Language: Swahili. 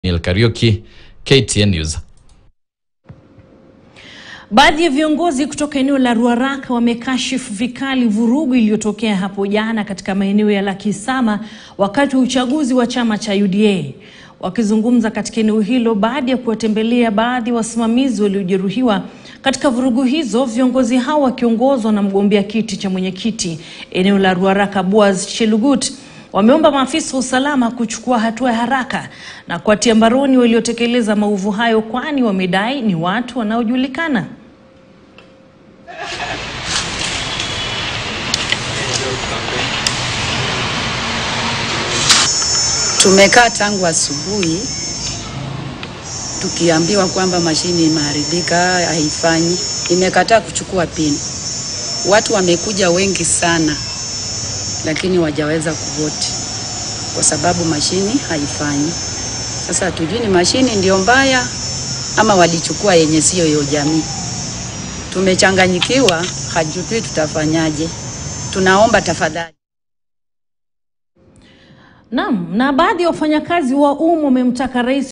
Neil Kariuki, KTN News. Baadhi ya viongozi kutoka eneo la Ruaraka wamekashifu vikali vurugu iliyotokea hapo jana katika maeneo ya Lakisama wakati wa uchaguzi wa chama cha UDA. Wakizungumza katika eneo hilo baada ya kuwatembelea baadhi ya wasimamizi waliojeruhiwa katika vurugu hizo, viongozi hao wakiongozwa na mgombea kiti cha mwenyekiti eneo la Ruaraka Boaz Chelugut wameomba maafisa wa usalama kuchukua hatua ya haraka na kuwatia mbaroni waliotekeleza maovu hayo, kwani wamedai ni watu wanaojulikana. Tumekaa tangu asubuhi tukiambiwa kwamba mashine imeharibika, haifanyi, imekataa kuchukua pini. Watu wamekuja wengi sana, lakini wajaweza kuvoti kwa sababu mashini haifanyi. Sasa hatujui ni mashini ndio mbaya ama walichukua yenye sio hiyo jamii. Tumechanganyikiwa, hatujui tutafanyaje. Tunaomba tafadhali. Naam, na baadhi ya wafanyakazi wa umma wamemtaka rais